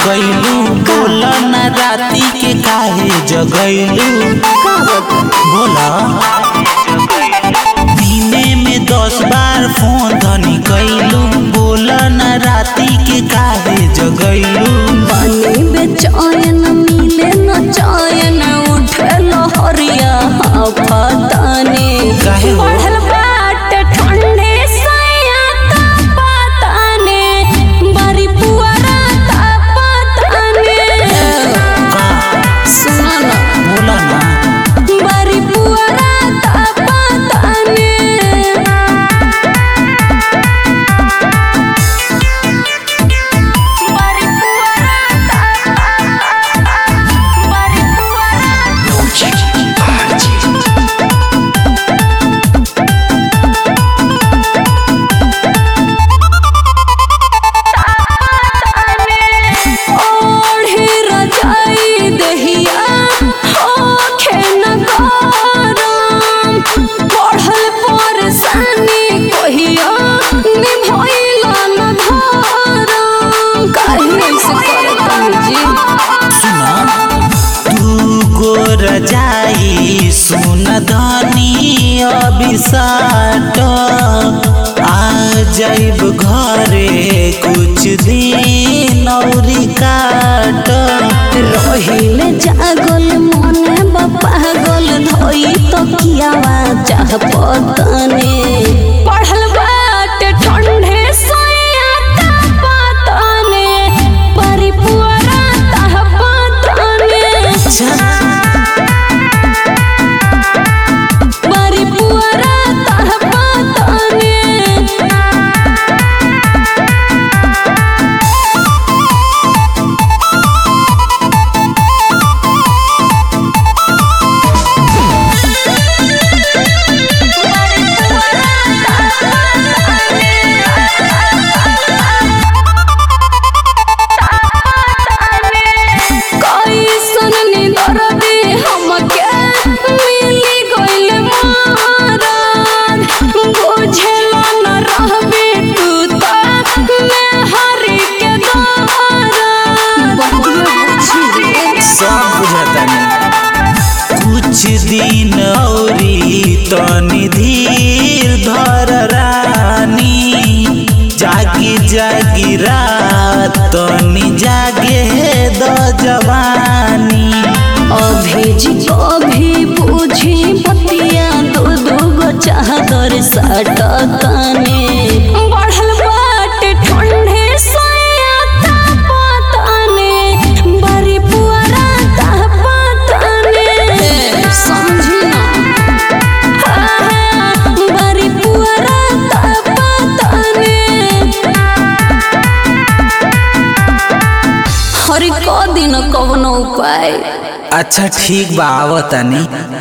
गईलू बोला ना राती के काहे जगैलू बोला दिने में दस बार फोन धनी कैलू बोला ना राती के काहे जगैलू पानी बेचैन मिले न चैन उठे लहरिया पताने काहे हो? बढ़ल बाट ठंडे सैया तापताने बारी पुअरा तापताने का सुना ना बोला ना बारी पुअरा तापताने बारी पुअरा बारी पुअरा ओढ़े रजाई दहिया होखे न गरम बढ़ल परेशानी कहिया निभइला न धरम काहे से करत जी सुना तू गोर जाई सुन धनी अभिसाट आ जाइब घरे कुछ दिन औरी काट रहिले जागल मने पागल धोई तो कियावा चाह पतने पढ़ल बाट ठंडे सोया तापतने परिपुरा ताह पतने परिपुरा ताह पतने कैसन निदर दे हमके मिली गइल मारन बुझेला न रहबे तू त मैं हरि के दारन सब बुझतानी कुछ दिन औरी तनी धीर धर रानी जागी जागी रात तनी जागे द जवानी अभी जी अभी बुझी बतिया दो दो गो चादर सटतने बढ़ल बाट ठंडे सोया तापतने बड़ी पुअरा तापतने समझी ना हाँ, बड़ी पुअरा तापतने हरि क दिन कवनो उपाय अच्छा ठीक बा आवतानी